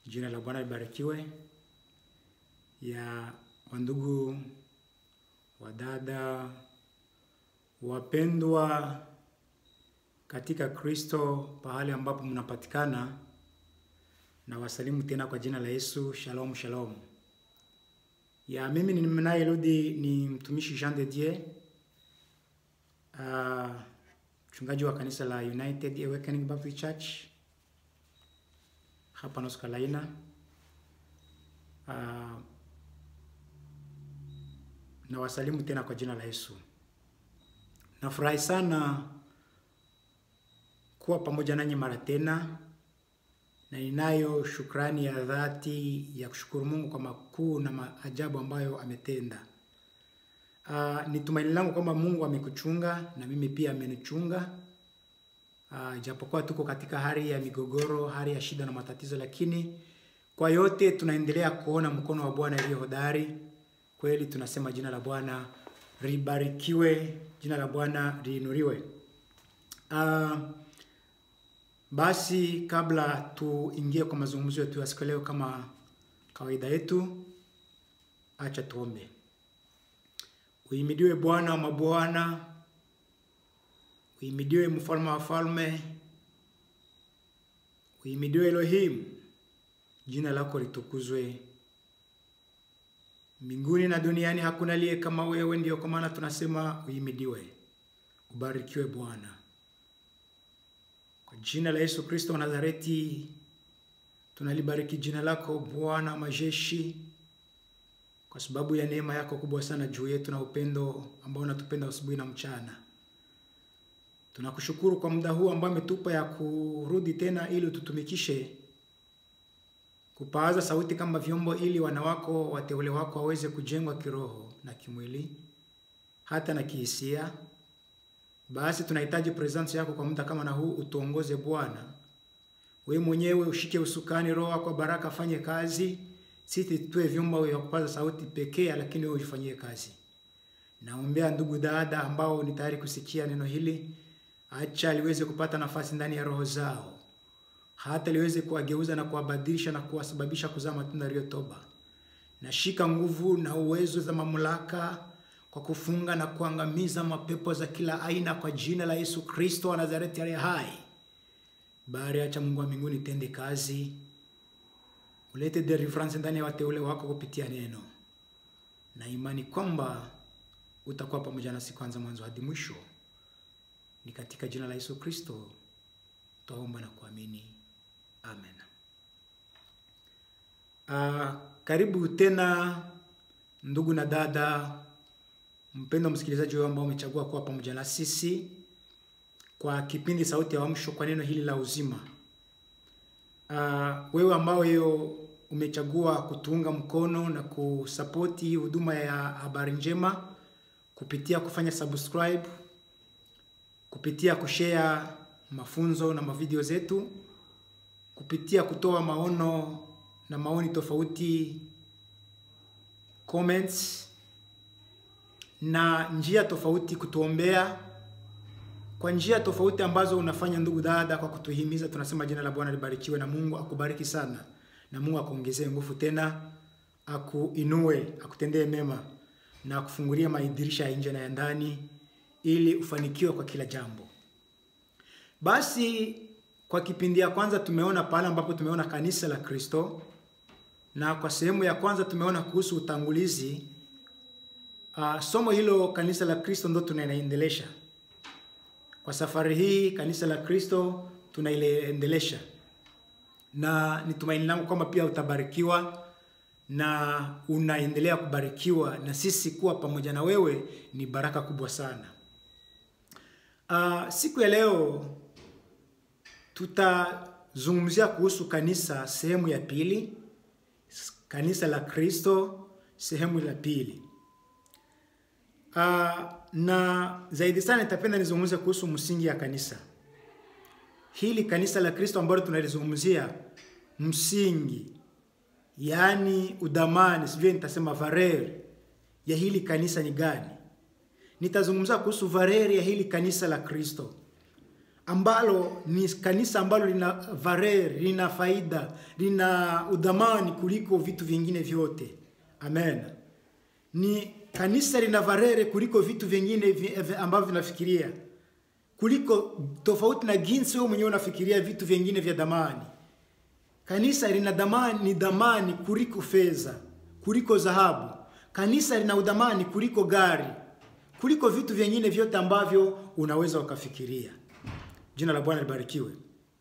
Jina la Bwana libarikiwe. Ya wandugu, wadada, wapendwa katika Kristo, pahali ambapo mnapatikana, na wasalimu tena kwa jina la Yesu. Shalom, shalom. Ya mimi ni mnayerudi ni mtumishi Jean de Dieu, uh, mchungaji wa kanisa la United Awakening Baptist Church hapa North Carolina. Uh, na wasalimu tena kwa jina la Yesu. Nafurahi sana kuwa pamoja nanyi mara tena, na ninayo shukrani ya dhati ya kushukuru Mungu kwa makuu na maajabu ambayo ametenda. Uh, ni tumaini langu kwamba Mungu amekuchunga na mimi pia amenichunga. Uh, japokuwa tuko katika hali ya migogoro, hali ya shida na matatizo, lakini kwa yote tunaendelea kuona mkono wa Bwana iliyo hodari. Kweli tunasema jina la Bwana libarikiwe, jina la Bwana liinuliwe. Uh, basi kabla tuingie kwa mazungumzo yetu ya siku leo, kama kawaida yetu, acha tuombe. Uimidiwe Bwana wa mabwana, uimidiwe mfalme wa falme, uimidiwe Elohim, jina lako litukuzwe mbinguni na duniani. Hakuna aliye kama wewe, ndio kwa maana tunasema uimidiwe, ubarikiwe Bwana. Kwa jina la Yesu Kristo wa Nazareti tunalibariki jina lako Bwana majeshi, kwa sababu ya neema yako kubwa sana juu yetu na upendo ambao unatupenda asubuhi na mchana. Tunakushukuru kwa muda huu ambao umetupa ya kurudi tena ili ututumikishe kupaaza sauti kama vyombo, ili wana wako wateule wako waweze kujengwa kiroho na kimwili hata na kihisia. Basi tunahitaji presence yako kwa muda kama na huu, utuongoze Bwana. Wewe mwenyewe ushike usukani, Roho wako baraka afanye kazi, sisi tuwe vyombo vya kupaza sauti pekee, lakini wewe ufanyie kazi. Naombea ndugu dada ambao ni tayari kusikia neno hili, acha liweze kupata nafasi ndani ya roho zao, hata liweze kuwageuza na kuwabadilisha na kuwasababisha kuzaa matunda yaliyo toba. Nashika nguvu na uwezo za mamlaka kwa kufunga na kuangamiza mapepo za kila aina kwa jina la Yesu Kristo wa Nazareti aliye hai. Bari, acha Mungu wa mbinguni tende kazi, ulete deliverance ndani ya wateule wako kupitia neno, na imani kwamba utakuwa pamoja nasi kwanza mwanzo hadi mwisho. Ni katika jina la Yesu Kristo twaomba na kuamini, amen. Uh, karibu tena ndugu na dada mpendo msikilizaji wewe ambao umechagua kuwa pamoja na sisi kwa kipindi Sauti ya Uamsho kwa neno hili la uzima. Uh, wewe ambao hiyo umechagua kutuunga mkono na kusapoti huduma ya habari njema kupitia kufanya subscribe, kupitia kushare mafunzo na mavideo zetu, kupitia kutoa maono na maoni tofauti, comments na njia tofauti, kutuombea kwa njia tofauti ambazo unafanya ndugu dada, kwa kutuhimiza. Tunasema jina la Bwana libarikiwe, na Mungu akubariki sana, na Mungu akuongezee nguvu tena, akuinue, akutendee mema na akufungulie madirisha ya nje na ya ndani, ili ufanikiwe kwa kila jambo. Basi kwa kipindi ya kwanza tumeona pale ambapo tumeona kanisa la Kristo, na kwa sehemu ya kwanza tumeona kuhusu utangulizi. Uh, somo hilo kanisa la Kristo ndo tunaendelesha kwa safari hii. Kanisa la Kristo tunaiendelesha, na ni tumaini langu kwamba pia utabarikiwa na unaendelea kubarikiwa, na sisi kuwa pamoja na wewe ni baraka kubwa sana. Uh, siku ya leo tutazungumzia kuhusu kanisa sehemu ya pili, kanisa la Kristo sehemu ya pili. Uh, na zaidi sana nitapenda nizungumze kuhusu msingi ya kanisa hili, kanisa la Kristo ambalo tunalizungumzia, msingi yaani udhamani, sivyo, nitasema valeur ya hili kanisa ni gani? Nitazungumza kuhusu valeur ya hili kanisa la Kristo ambalo ni kanisa ambalo lina varer, lina faida, lina udhamani kuliko vitu vingine vyote. Amen. Ni kanisa lina varere kuliko vitu vingine vi- vi- ambavyo vinafikiria, kuliko tofauti na jinsi wewe mwenyewe unafikiria vitu vingine vya dhamani. Kanisa lina dhamani, ni dhamani kuliko fedha, kuliko dhahabu. Kanisa lina udhamani kuliko gari, kuliko vitu vingine vyote ambavyo unaweza ukafikiria. Jina la Bwana libarikiwe.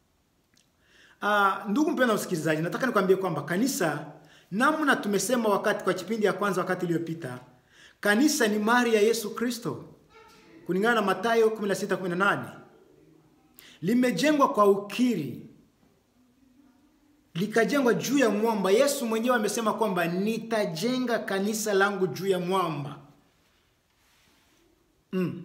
Ah, ndugu mpendwa msikilizaji, nataka nikwambie kwamba kanisa, namna tumesema wakati kwa kipindi ya kwanza, wakati iliyopita, kanisa ni mali ya Yesu Kristo kulingana na Mathayo 16:18 limejengwa kwa ukiri likajengwa juu ya mwamba. Yesu mwenyewe amesema kwamba nitajenga kanisa langu juu ya mwamba. Mm.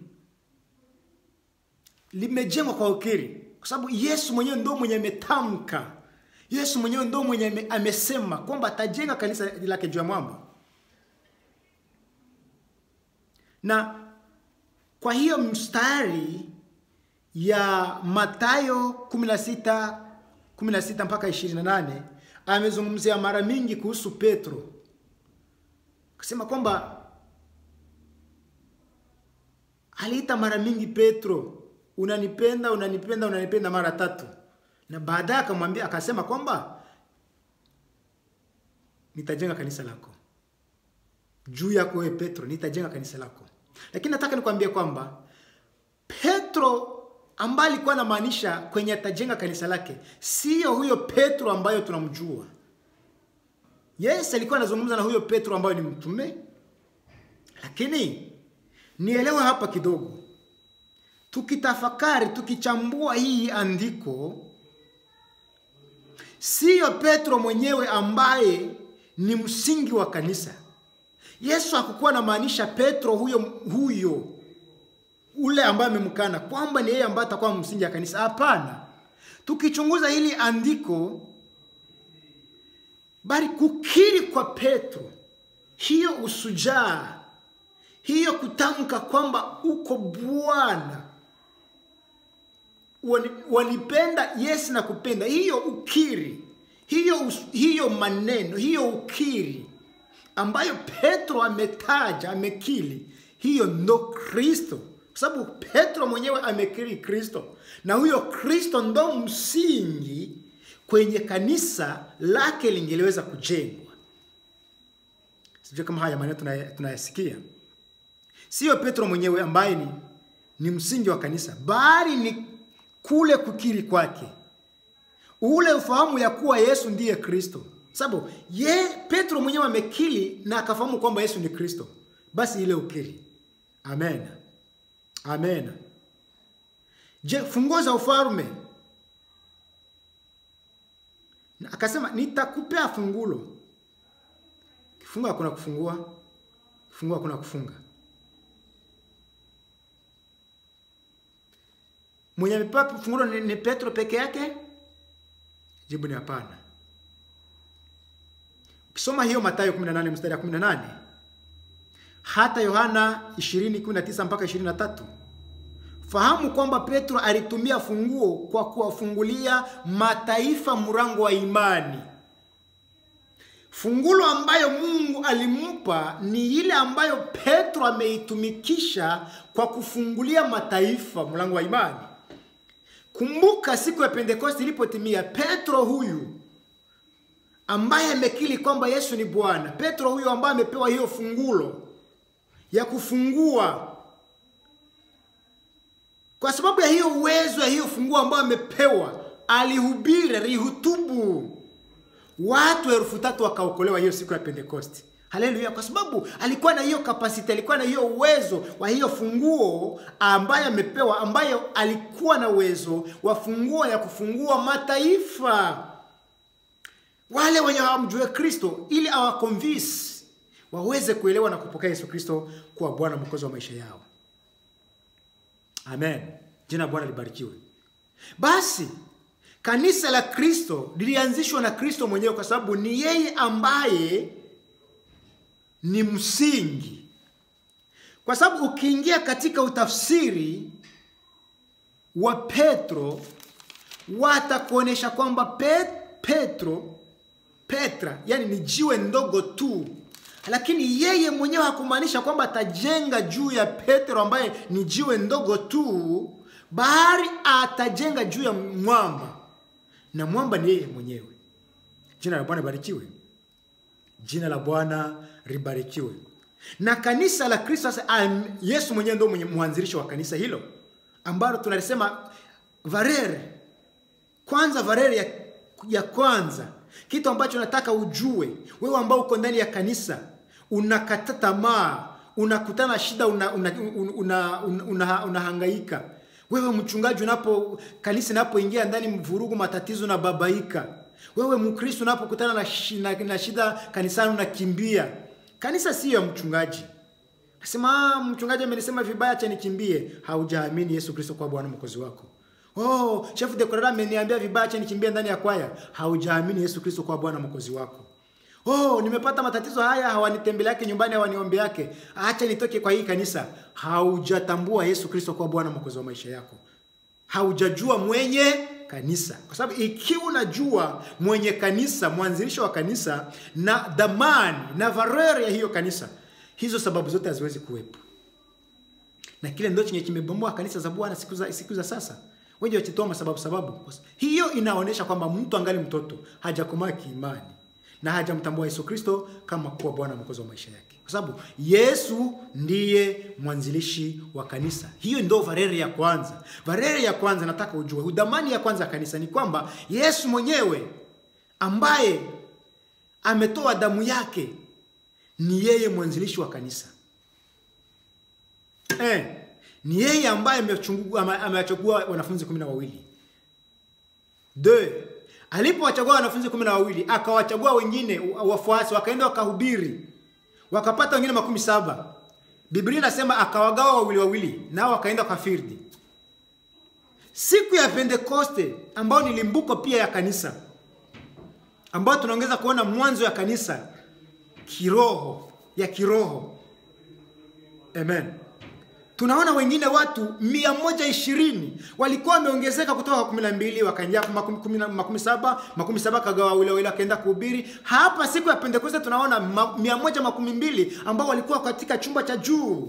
Limejengwa kwa ukiri, kwa sababu Yesu mwenyewe ndo mwenye ametamka, Yesu mwenyewe ndo mwenye ame- amesema kwamba atajenga kanisa lake juu ya mwamba, na kwa hiyo mstari ya Mathayo 16 16 mpaka 28 amezungumzia mara mingi kuhusu Petro, akasema kwamba aliita mara mingi Petro, unanipenda, unanipenda, unanipenda mara tatu, na baadaye akamwambia akasema kwamba nitajenga kanisa lako juu yako wewe Petro, nitajenga kanisa lako. Lakini nataka nikwambie kwamba Petro ambaye alikuwa anamaanisha kwenye atajenga kanisa lake sio huyo Petro ambayo tunamjua. Yes, alikuwa anazungumza na huyo Petro ambayo ni mtume, lakini nielewe hapa kidogo, tukitafakari, tukichambua hii andiko, siyo Petro mwenyewe ambaye ni msingi wa kanisa. Yesu hakukuwa anamaanisha Petro huyo huyo ule ambaye amemkana kwamba ni yeye ambaye atakuwa msingi wa kanisa. Hapana, tukichunguza hili andiko, bali kukiri kwa Petro, hiyo usujaa, hiyo kutamka kwamba uko Bwana, wani- wanipenda, yes na kupenda, hiyo ukiri, hiyo, us- hiyo maneno, hiyo ukiri ambayo Petro ametaja, amekili, hiyo ndo Kristo, kwa sababu Petro mwenyewe amekiri Kristo, na huyo Kristo ndo msingi kwenye kanisa lake lingeliweza kujengwa. Sijui kama haya maneno tunaya- tunayasikia. Sio Petro mwenyewe ambaye ni, ni msingi wa kanisa, bali ni kule kukiri kwake ule ufahamu ya kuwa Yesu ndiye Kristo, sababu ye Petro mwenyewe amekiri na akafahamu kwamba Yesu ni Kristo, basi ile ukiri. Amen, amen. Je, funguo za ufalme, na akasema nitakupea fungulo. Kifunga hakuna kufungua, kifungua hakuna kufunga. Mwenye amepewa fungulo ni, ni Petro peke yake? Jibu ni hapana. Ukisoma hiyo Mathayo 18 mstari ya 18 hata Yohana 20:19 mpaka 23, fahamu kwamba Petro alitumia funguo kwa kuwafungulia mataifa mlango wa imani. Fungulo ambayo Mungu alimpa ni ile ambayo Petro ameitumikisha kwa kufungulia mataifa mlango wa imani. Kumbuka siku ya Pentekoste ilipotimia, Petro huyu ambaye amekiri kwamba Yesu ni Bwana, Petro huyu ambaye amepewa hiyo fungulo ya kufungua, kwa sababu ya hiyo uwezo ya hiyo funguo ambayo amepewa, alihubiri, alihutubu, watu elfu tatu wakaokolewa hiyo siku ya Pentekoste. Haleluya! Kwa sababu alikuwa na hiyo kapasiti, alikuwa na hiyo uwezo wa hiyo funguo ambayo amepewa, ambayo alikuwa na uwezo wa funguo ya kufungua mataifa, wale wenye hawamjue Kristo, ili awakonvince waweze kuelewa na kupokea Yesu Kristo kuwa Bwana mwokozi wa maisha yao. Amen, jina la Bwana libarikiwe. Basi kanisa la Kristo lilianzishwa na Kristo mwenyewe, kwa sababu ni yeye ambaye ni msingi, kwa sababu ukiingia katika utafsiri wa Petro watakuonesha kwamba Pet, Petro Petra, yani ni jiwe ndogo tu, lakini yeye mwenyewe hakumaanisha kwamba atajenga juu ya Petro ambaye ni jiwe ndogo tu, bali atajenga juu ya mwamba, na mwamba ni yeye mwenyewe. Jina la Bwana libarikiwe. Jina la Bwana libarikiwe. Na kanisa la Kristo sasa, Yesu mwenyewe ndio mwenye mwanzilishi wa kanisa hilo ambalo tunalisema varere kwanza, varere ya, ya kwanza, kitu ambacho nataka ujue wewe ambao uko ndani ya kanisa, unakata tamaa, unakutana shida, unahangaika una, una, una, una, una wewe mchungaji, unapo kanisa inapoingia ndani vurugu, matatizo na babaika wewe Mkristo unapokutana na, na, na shida kanisani unakimbia. Kanisa siyo ya mchungaji. Nasema mchungaji amenisema vibaya, acha nikimbie. Haujaamini Yesu Kristo kwa Bwana mwokozi wako. Oh, chef de chorale ameniambia vibaya, acha nikimbie ndani ya kwaya. Haujaamini Yesu Kristo kwa Bwana mwokozi wako. Oh, nimepata matatizo haya, hawanitembele yake nyumbani, hawaniombe yake, acha nitoke kwa hii kanisa. Haujatambua Yesu Kristo kwa Bwana mwokozi wa maisha yako. Haujajua mwenye kanisa, kwa sababu ikiwa unajua mwenye kanisa, mwanzilisho wa kanisa na dhamani na valeur ya hiyo kanisa, hizo sababu zote haziwezi kuwepo, na kile ndio chenye kimebomoa kanisa za Bwana siku za siku za sasa. Wengi wakitoa masababu sababu, hiyo inaonyesha kwamba mtu angali mtoto, hajakomaa kiimani na hajamtambua Yesu Kristo kama kuwa Bwana mwokozi wa maisha yake, kwa sababu Yesu ndiye mwanzilishi wa kanisa. Hiyo ndio varere ya kwanza. Varere ya kwanza nataka ujue, udhamani ya kwanza ya kanisa ni kwamba Yesu mwenyewe ambaye ametoa damu yake ni yeye mwanzilishi wa kanisa eh, ni yeye ambaye amewachagua wanafunzi kumi na wawili de alipowachagua wanafunzi kumi na wawili akawachagua wengine wafuasi, wakaenda wakahubiri, wakapata wengine makumi saba. Biblia inasema akawagawa wawili wawili, nao wakaenda kwa firdi. Siku ya Pentekoste ambayo ni limbuko pia ya kanisa, ambayo tunaongeza kuona mwanzo ya kanisa kiroho, ya kiroho. Amen. Tunaona wengine watu mia moja ishirini walikuwa wameongezeka kutoka kwa kumi na mbili wakaingia makumi saba makumi saba kagawa wawili wawili wakaenda kuhubiri. Hapa siku ya Pentekoste tunaona mia moja makumi mbili ambao walikuwa katika chumba cha juu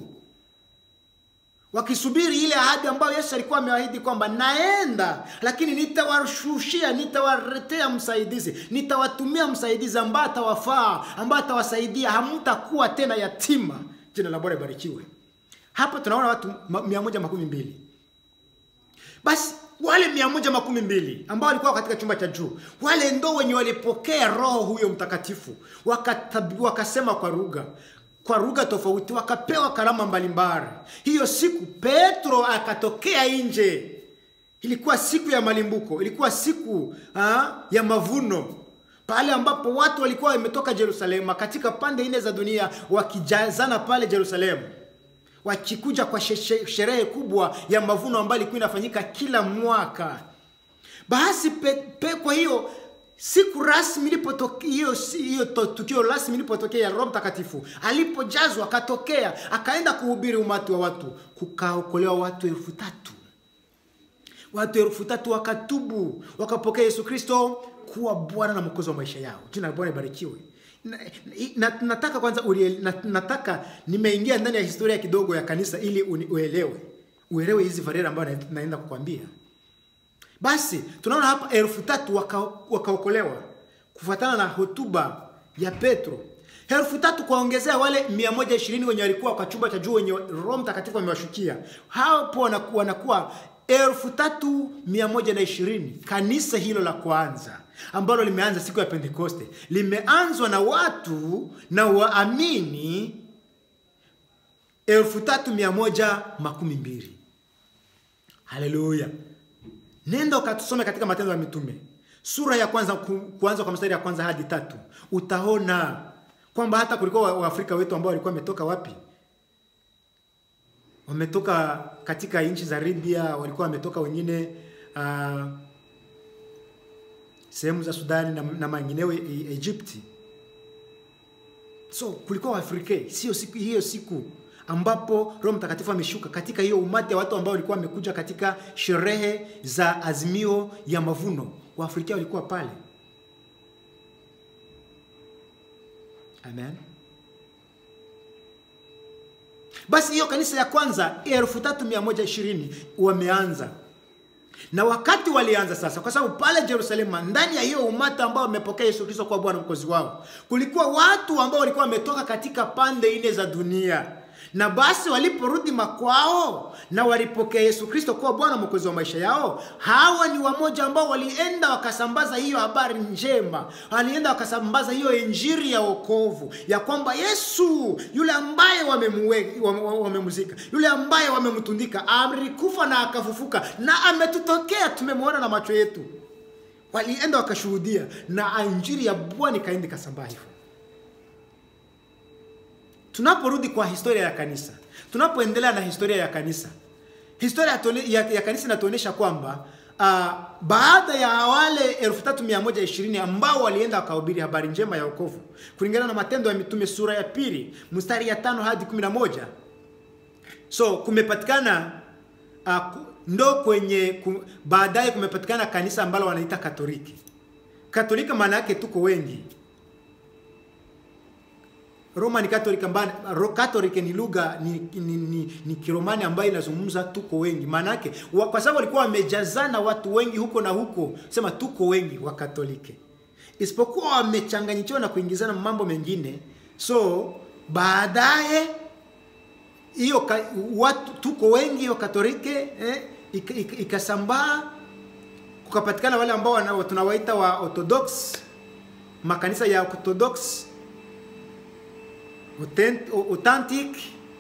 wakisubiri ile ahadi ambayo Yesu alikuwa ameahidi kwamba naenda, lakini nitawashushia, nitawaletea msaidizi, nitawatumia msaidizi ambaye atawafaa, ambaye atawasaidia, hamtakuwa tena yatima. Jina la Bwana libarikiwe. Hapa tunaona watu mia moja makumi mbili. Basi wale mia moja makumi mbili ambao walikuwa katika chumba cha juu, wale ndo wenye walipokea Roho huyo Mtakatifu, wakasema kwa lugha kwa lugha tofauti, wakapewa karama mbalimbali. Hiyo siku Petro akatokea nje. Ilikuwa siku ya malimbuko, ilikuwa siku ha, ya mavuno pale ambapo watu walikuwa wametoka Yerusalemu katika pande nne za dunia wakijazana pale Yerusalemu wakikuja kwa sherehe kubwa ya mavuno ambayo ilikuwa inafanyika kila mwaka. Basi pe, pe, kwa hiyo siku rasmi ilipotokea, hiyo hiyo tukio rasmi ilipotokea, Roho Mtakatifu alipojazwa akatokea, akaenda kuhubiri umati wa watu, kukaokolewa watu elfu tatu watu elfu tatu wakatubu, wakapokea Yesu Kristo kuwa Bwana na Mwokozi wa maisha yao. Jina la Bwana libarikiwe. Na, na, nataka kwanza ulie, na, nataka nimeingia ndani ya historia kidogo ya kanisa ili uni, uelewe uelewe hizi varera ambayo na, naenda kukwambia. Basi tunaona hapa elfu tatu wakaokolewa waka kufuatana na hotuba ya Petro. Elfu tatu kwaongezea wale mia moja ishirini wenye walikuwa kwa chumba cha juu wenye Roho Mtakatifu amewashukia hapo, wanakuwa, wanakuwa elfu tatu mia moja na ishirini. Kanisa hilo la kwanza ambalo limeanza siku ya Pentekoste limeanzwa na watu na waamini elfu tatu mia moja makumi mbili. Haleluya! Nenda ukatusome katika Matendo ya Mitume sura ya kwanza ku, kuanza kwa mstari ya kwanza hadi tatu, utaona kwamba hata kulikuwa Waafrika wetu ambao walikuwa wametoka wapi? Wametoka katika nchi za Libya, walikuwa wametoka wengine uh, sehemu za Sudani na, na mengineo Egypti. So kulikuwa Waafrika, sio siku hiyo siku ambapo Roho Mtakatifu ameshuka katika hiyo umati ya watu ambao walikuwa wamekuja katika sherehe za azimio ya mavuno. Waafrika walikuwa pale. Amen. Basi hiyo kanisa ya kwanza elfu tatu mia moja ishirini wameanza na wakati walianza sasa, kwa sababu pale Yerusalemu, ndani ya hiyo umati ambao wamepokea Yesu Kristo kwa Bwana mkozi wao, kulikuwa watu ambao walikuwa wametoka katika pande nne za dunia, na basi waliporudi makwao na walipokea Yesu Kristo kuwa Bwana mwokozi wa maisha yao, hawa ni wamoja ambao walienda wakasambaza hiyo habari njema, walienda wakasambaza hiyo injiri ya wokovu ya kwamba Yesu yule ambaye wamemwe- wame- wamemzika, yule ambaye wamemtundika, alikufa na akafufuka na ametutokea, tumemwona na macho yetu. Walienda wakashuhudia na injiri ya Bwana ikaenda ikasambaa hivyo. Tunaporudi kwa historia ya kanisa, tunapoendelea na historia ya kanisa, historia ya, tone- ya, ya kanisa inatuonyesha kwamba uh, baada ya wale 3120 ambao walienda wakahubiri habari njema ya wokovu kulingana na Matendo ya Mitume sura ya pili mstari ya tano hadi 11 so kumepatikana uh, ku- ndo kwenye ku, baadaye kumepatikana kanisa ambalo wanaita Katoliki. Katoliki maana yake tuko wengi Roman Catholic ambayo Ro- Catholic ni lugha ni, ni, ni, ni Kiromani ambayo inazungumza tuko wengi. Maana yake wa- kwa sababu walikuwa wamejazana watu wengi huko na huko, sema tuko wengi wa Katoliki, isipokuwa wamechanganyikiwa na kuingizana mambo mengine. So baadaye hiyo ka- watu tuko wengi wa Katoliki eh, ika- ika- ikasambaa kukapatikana wale ambao wana- tunawaita wa Orthodox, makanisa ya Orthodox Authentic, authentic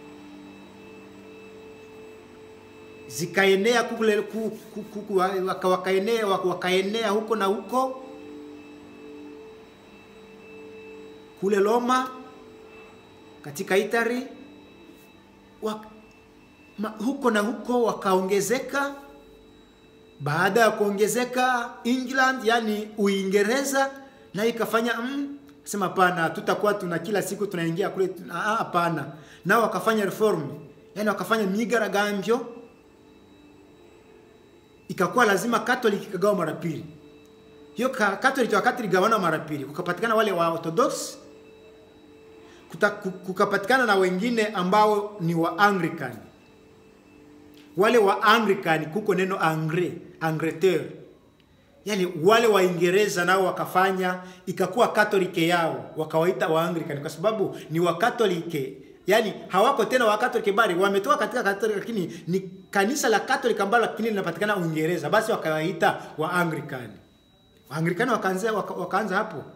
zikaenea kule ku, ku, ku, ku, waka, wakaenea, waka, wakaenea huko na huko kule Roma katika Italy wak, ma, huko na huko wakaongezeka. Baada ya kuongezeka England, yani Uingereza, na ikafanya mm, sema hapana, tutakuwa tuna kila siku tunaingia kule, tuna- ah, hapana. Nao wakafanya reform, yani wakafanya migaragambyo, ikakuwa lazima Catholic ikagawa mara pili. Hiyo ka- Catholic wakati ligawana mara pili, kukapatikana wale wa Orthodox, kuta- ku- kukapatikana na wengine ambao ni wa Anglican wale wa Anglican kuko neno angre angleterre, yani wale Waingereza nao wakafanya ikakuwa katolike yao, wakawaita wa Anglican kwa sababu ni wa katolike, yani hawako tena wa katolike bali wametoka katika katolike, lakini ni kanisa la katolike ambalo lakini linapatikana Uingereza, basi wakawaita wa Anglican. Wa Anglican wakaanza waka, wakaanza hapo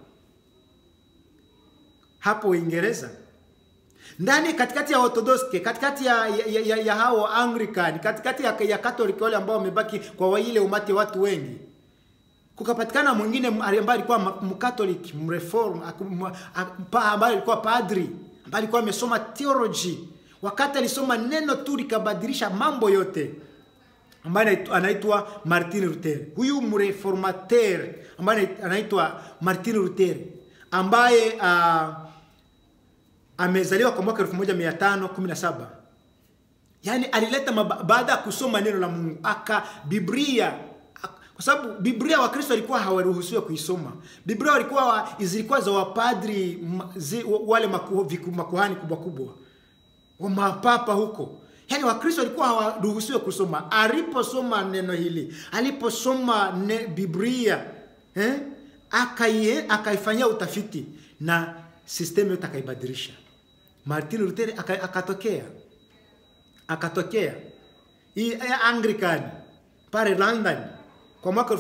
hapo Uingereza ndani katikati ya Orthodox, katikati ya, ya, ya, ya hao Anglican, katikati ya, ya Catholic wale ambao wamebaki kwa wa- ile umati wa watu wengi, kukapatikana mwingine ambaye alikuwa ma- mkatoliki mreform aku- ma- a- pa- ambaye alikuwa padri ambaye alikuwa amesoma theology. Wakati alisoma neno tu likabadilisha mambo yote, ambaye anait- anaitwa Martin Luther. Huyu mreformateur ambaye anait- anaitwa Martin Luther ambaye uh, amezaliwa kwa mwaka 1517 yaani alileta maba- baada ya kusoma neno la Mungu aka Biblia ak- kwa sababu Biblia Wakristo walikuwa hawaruhusiwa kuisoma. Biblia walikuwa wa, zilikuwa za wapadri ma- zi, wale maku, viku, makuhani kubwa kubwa wa mapapa huko. Yaani Wakristo walikuwa hawaruhusiwa kusoma. Aliposoma neno hili, aliposoma ne, Biblia eh, akai akaifanyia utafiti na sistemu yote akaibadilisha. Martin Luther aka- akatokea akatokea hii ya Anglican pale London kwa mwaka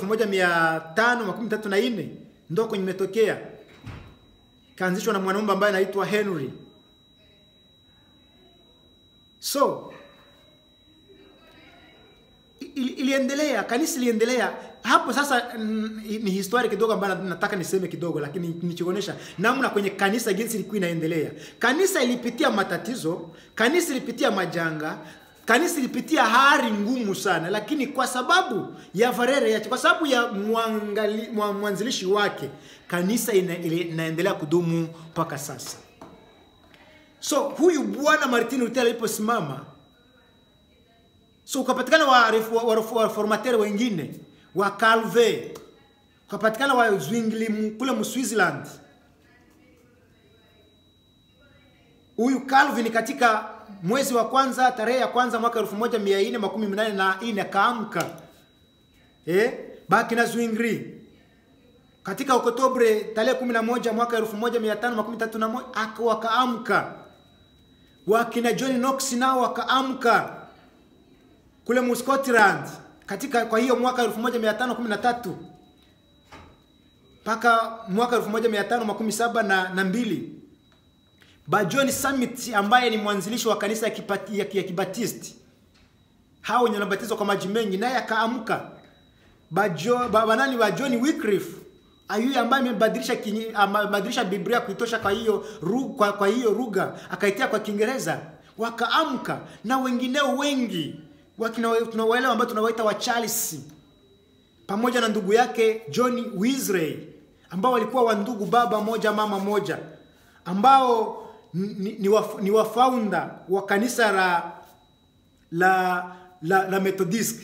1534 ndo kwenye imetokea, kaanzishwa na mwanaume ambaye anaitwa Henry. So ili- iliendelea, kanisa iliendelea hapo. Sasa mm, ni historia kidogo ambayo nataka niseme kidogo, lakini nichionesha namna kwenye kanisa jinsi ilikuwa inaendelea. Kanisa ilipitia matatizo, kanisa ilipitia majanga, kanisa ilipitia hali ngumu sana, lakini kwa sababu ya varere yake, kwa sababu ya mwangali, mwa- mwanzilishi wake, kanisa ina, ili- inaendelea kudumu mpaka sasa. So huyu bwana Martin Luther aliposimama, so ukapatikana wa reformateri wa, wa, wa wengine wa Calvin, ukapatikana wa Zwingli kule mu Switzerland. Huyu Calvin katika mwezi wa kwanza tarehe ya kwanza mwaka 1484 akaamka eh, baki na Zwingli katika Oktobre tarehe 11 mwaka 1531 aka wakaamka. Wakina John Knox nao wakaamka kule mu Scotland katika kwa hiyo mwaka 1513 mpaka mwaka 1572 na, na mbili. Ba John Summit ambaye ni mwanzilishi wa kanisa ya, kipati, ya, ya Kibatisti hao wenye wanabatizwa kwa maji mengi naye akaamka. Ba, jo, ba, nani wa John Wycliffe Ayuye ambaye amebadilisha amebadilisha Biblia kuitosha kwa hiyo kwa, kwa hiyo lugha akaitia kwa Kiingereza, wakaamka na wengineo wengi tunawaelewa ambao tunawaita wa Charles pamoja na ndugu yake John Wesley ambao walikuwa wa ndugu baba moja mama moja ambao ni, ni, wa, ni wafaunda wa kanisa la la la, la Methodist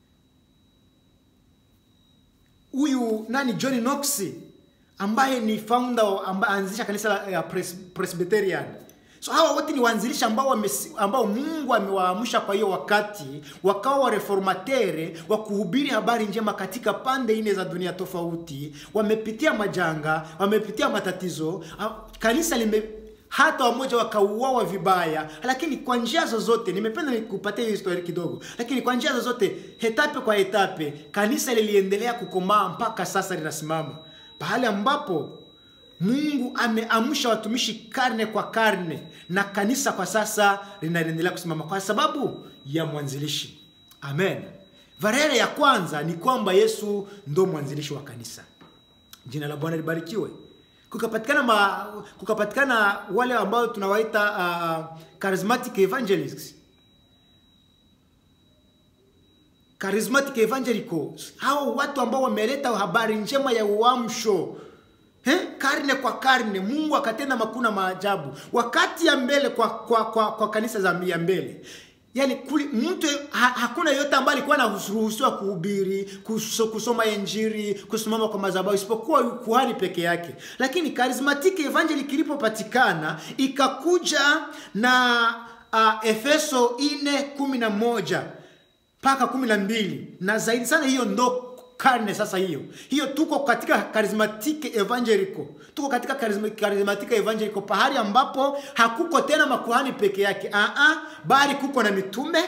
huyu nani John Knox ambaye ni founder ambaye anzisha kanisa la ya Pres, Presbyterian. So hawa wote ni waanzilishi ambao wame, ambao Mungu amewaamsha kwa hiyo wakati wakawa wa reformatere wa kuhubiri habari njema katika pande nne za dunia tofauti. Wamepitia majanga, wamepitia matatizo, kanisa lime hata wamoja wakauawa vibaya, lakini kwa njia zozote, nimependa nikupatie hiyo historia kidogo, lakini kwa njia zozote, etape kwa etape, kanisa liliendelea kukomaa mpaka sasa linasimama pahali ambapo Mungu ameamsha watumishi karne kwa karne, na kanisa kwa sasa linaendelea kusimama kwa sababu ya mwanzilishi. Amen. Varere ya kwanza ni kwamba Yesu ndo mwanzilishi wa kanisa. Jina la Bwana libarikiwe kukapatikana ma, kukapatikana wale ambao tunawaita uh, charismatic evangelists charismatic evangelicals, hao watu ambao wameleta habari njema ya uamsho He? karne kwa karne Mungu akatenda makuna maajabu wakati ya mbele kwa, kwa, kwa, kwa kanisa za ya mbele Yaani kuli, mtu ha, hakuna yote ambaye alikuwa anaruhusiwa kuhubiri, kus, kusoma injili, kusimama kwa madhabahu isipokuwa kuhani peke yake. Lakini charismatic evangeli kilipopatikana ikakuja na uh, Efeso 4:11 mpaka 12 na zaidi sana, hiyo ndo karne sasa hiyo hiyo, tuko katika charismatic evangelical, tuko katika charismatic evangelical, pahali ambapo hakuko tena makuhani peke yake a a, bali kuko na mitume,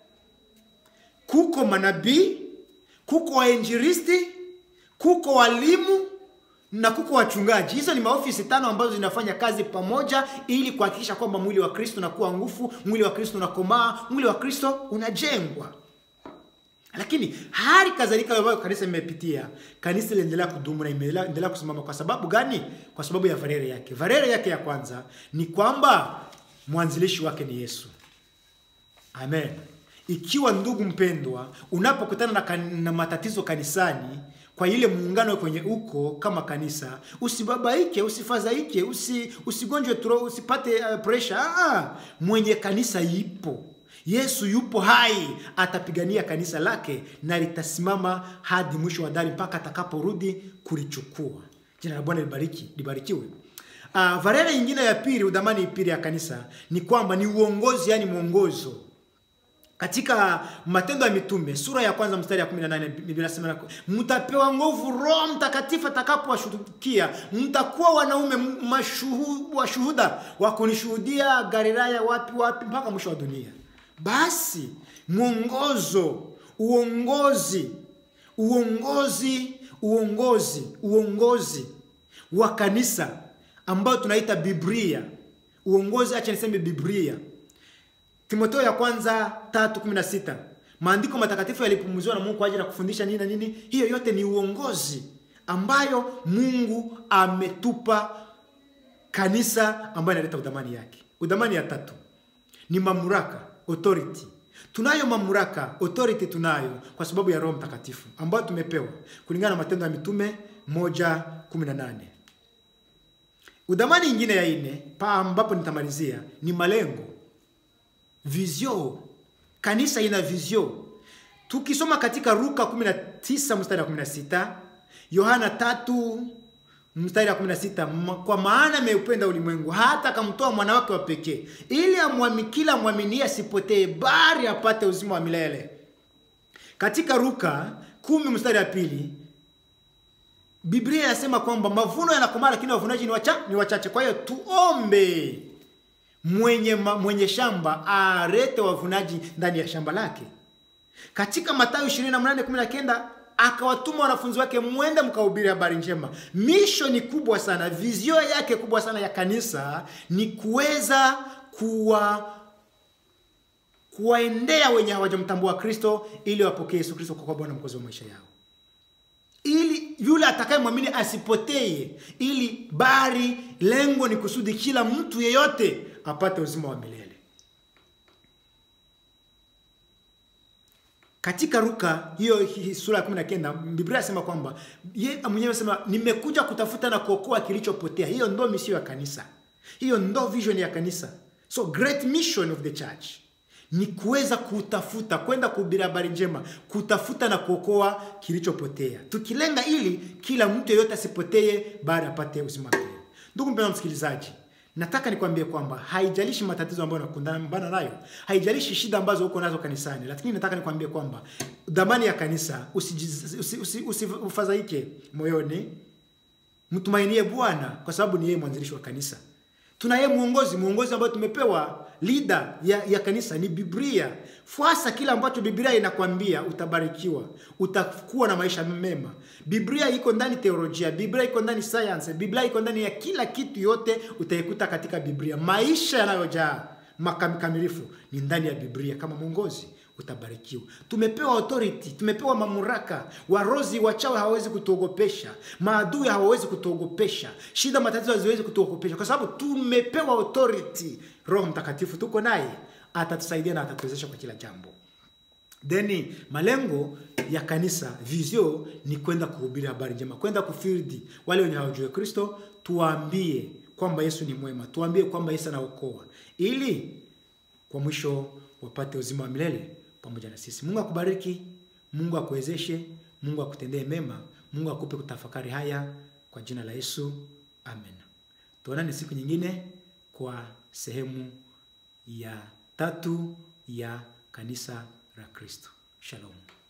kuko manabii, kuko wainjilisti, kuko walimu na kuko wachungaji. Hizo ni maofisi tano ambazo zinafanya kazi pamoja ili kuhakikisha kwamba mwili wa Kristo unakuwa nguvu, mwili wa Kristo unakomaa, mwili wa Kristo unajengwa lakini hali kadhalika ambayo kanisa imepitia, kanisa iliendelea kudumu na imeendelea kusimama. Kwa sababu gani? Kwa sababu ya varere yake. Varere yake ya kwanza ni kwamba mwanzilishi wake ni Yesu. Amen. Ikiwa ndugu mpendwa, unapokutana na, kan, na matatizo kanisani kwa ile muungano kwenye uko kama kanisa, usibabaike, usifadhaike, usi, usigonjwe turo, usipate uh, pressure. Ah, mwenye kanisa ipo Yesu yupo hai, atapigania kanisa lake na litasimama hadi mwisho wa dari mpaka atakaporudi kulichukua. Jina la Bwana libariki libarikiwe. Uh, varere nyingine ya pili, udhamani pili ya kanisa ni kwamba ni uongozi, yani mwongozo. Katika Matendo ya Mitume sura ya kwanza mstari ya 18 Biblia inasema mtapewa nguvu Roho Mtakatifu atakapowashukia, mtakuwa wanaume mashuhu, washuhuda wa kunishuhudia Galilaya, wapi wapi, mpaka mwisho wa dunia. Basi mwongozo, uongozi, uongozi, uongozi, uongozi wa kanisa ambao tunaita Biblia, uongozi, acha niseme Biblia. Timotheo ya kwanza 3:16 maandiko matakatifu yalipumuziwa na Mungu kwa ajili ya kufundisha nini na nini. Hiyo yote ni uongozi ambayo Mungu ametupa kanisa, ambayo inaleta udhamani yake. Udhamani ya tatu ni mamlaka authority. Tunayo mamlaka authority, tunayo kwa sababu ya Roho Mtakatifu ambayo tumepewa kulingana na Matendo ya Mitume 1:18. Udhamani ingine ya ine pa ambapo nitamalizia ni malengo, vizio. Kanisa ina vizio. Tukisoma katika Luka 19 mstari wa 16, Yohana 3 mstari wa 16, kwa maana ameupenda ulimwengu hata akamtoa mwana wake wa pekee, ili amwami kila amwaminie asipotee, bali apate uzima wa milele. Katika Luka 10 mstari wa pili Biblia inasema kwamba mavuno yanakomaa lakini wavunaji ni wacha, ni wachache. Kwa hiyo tuombe mwenye, ma, mwenye shamba arete wavunaji ndani ya shamba lake. Katika Mathayo 28:19 akawatuma wanafunzi wake, mwende mkahubiri habari njema. Misho ni kubwa sana, vizio yake kubwa sana ya kanisa ni kuweza kuwa kuwaendea wenye hawajamtambua Kristo ili wapokee Yesu Kristo kwa Bwana mkozi wa maisha yao ili yule atakayemwamini asipotee, ili bali lengo ni kusudi kila mtu yeyote apate uzima wa milele. Katika Luka hiyo sura ya 19 Biblia inasema kwamba yeye mwenyewe anasema nimekuja kutafuta na kuokoa kilichopotea. Hiyo ndo misio ya kanisa, hiyo ndo vision ya kanisa. So great mission of the church ni kuweza kutafuta kwenda kuhubiri habari njema, kutafuta na kuokoa kilichopotea, tukilenga ili kila mtu yeyote asipotee, bali apate uzima milele. Ndugu mpendwa msikilizaji, nataka nikwambie kwamba haijalishi matatizo ambayo unakumbana nayo, haijalishi shida ambazo uko nazo kanisani, lakini nataka nikwambie kwamba dhamani ya kanisa, usifadhaike moyoni, mtumainie Bwana kwa sababu ni yeye mwanzilishi wa kanisa. Tuna yeye mwongozi, mwongozi ambayo tumepewa leader ya, ya kanisa ni Biblia. Fuasa kile ambacho Biblia inakwambia, utabarikiwa, utakuwa na maisha mema. Biblia iko ndani teolojia, Biblia iko ndani science, Biblia iko ndani ya kila kitu, yote utaikuta katika Biblia. Maisha yanayojaa makamilifu ni ndani ya Biblia. Kama mwongozi utabarikiwa. Tumepewa authority, tumepewa mamlaka. Warozi wachawi hawawezi kutuogopesha, maadui hawawezi kutuogopesha, shida matatizo haziwezi kutuogopesha, kwa sababu tumepewa authority. Roho Mtakatifu tuko naye, atatusaidia na atatuwezesha kwa kila jambo. Then malengo ya kanisa vizio ni kwenda kuhubiri habari njema, kwenda kufirdi wale wenye hawajui Kristo, tuwaambie kwamba Yesu ni mwema, tuwaambie kwamba Yesu anaokoa, ili kwa mwisho wapate uzima wa milele pamoja na sisi. Mungu akubariki, Mungu akuwezeshe, Mungu akutendee mema, Mungu akupe kutafakari haya kwa jina la Yesu, amen. Tuonane siku nyingine kwa sehemu ya tatu ya kanisa la Kristo. Shalom.